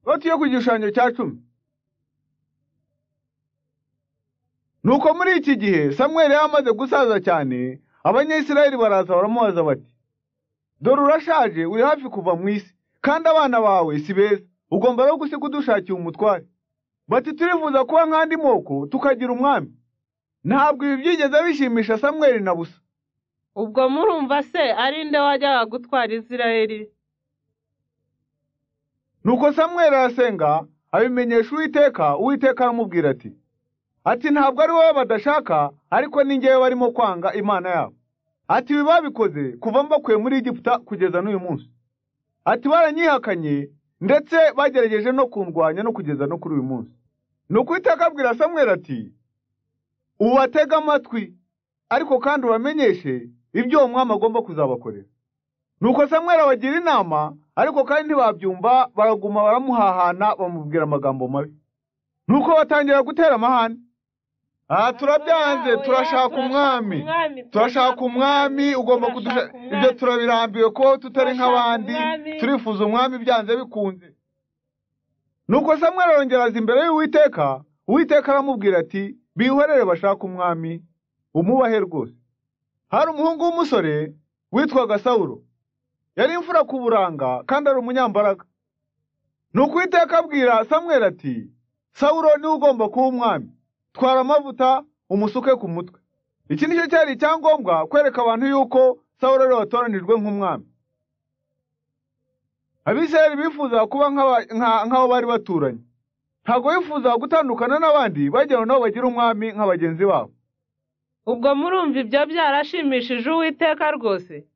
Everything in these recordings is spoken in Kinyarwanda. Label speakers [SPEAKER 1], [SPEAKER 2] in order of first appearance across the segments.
[SPEAKER 1] foti yo ku gishushanyo cya cumi nuko muri iki gihe samweli yari amaze gusaza cyane abanyayisirayeli baraza baramubaza bati dore urashaje uri hafi kuva mu isi kandi abana bawe si beza ugomba rero gusiga udushakiye umutware bati turifuza kuba nk'andi moko tukagira umwami ntabwo ibi byigeze bishimisha samweli na busa
[SPEAKER 2] ubwo murumva se ari nde wajyaga gutwara isirayeli
[SPEAKER 1] nuko samweli arasenga abimenyesha uwiteka uwiteka aramubwira ati ati ntabwo ari wowe badashaka ariko ni ngewe barimo kwanga imana yabo ati ibi babikoze kuva mbakuye muri egiputa kugeza n'uyu munsi ati baranyihakanye ndetse bagerageje no kundwanya no kugeza no kuri uyu munsi nuko iteka abwira samweli ati ubatege amatwi ariko kandi ubamenyeshe ibyo uwo mwami agomba kuzabakorera nuko samweli abagira inama ariko kandi ntibabyumva baraguma baramuhahana bamubwira amagambo mabi nuko batangira gutera amahane aha turabyanze turashaka umwami turashaka umwami ugomba kudusha ibyo turabirambiwe ko tutari nk'abandi turifuza umwami byanze bikunze nuko samweli arongera aza imbere y'uwiteka uwiteka aramubwira ati bihorere bashaka umwami umubahe rwose hari umuhungu w'umusore witwaga sawuro yari imfura ku buranga kandi ari umunyambaraga ni ukwiteka abwira samweli ati sawuro niwe ugomba kuba umwami twara amavuta umusuke ku mutwe iki nicyo cyari icyangombwa kwereka abantu yuko sawuro ariwe watoranijwe nk'umwami abisirayeli bifuzaga kuba nk'abo bari baturanye ntabwo bifuzaga gutandukana n'abandi bagira ngo nabo bagire umwami nka bagenzi babo
[SPEAKER 2] ubwo murumva ibyo byarashimishije uwiteka rwose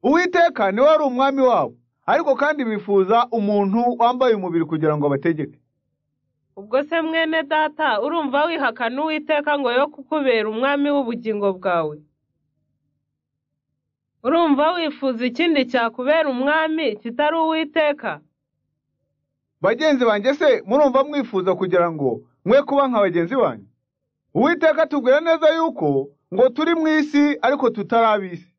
[SPEAKER 1] uwiteka niwe wari umwami wabo ariko kandi bifuza umuntu wambaye umubiri kugira ngo abategeke
[SPEAKER 2] ubwo se mwene data urumva wihakana uwiteka ngo yo kukubera umwami w'ubugingo bwawe urumva wifuza ikindi cyakubera umwami kitari uwiteka
[SPEAKER 1] bagenzi banjye se murumva mwifuza kugira ngo mwe kuba nka bagenzi banyu uwiteka atubwira neza yuko ngo turi mu isi ariko tutarabisi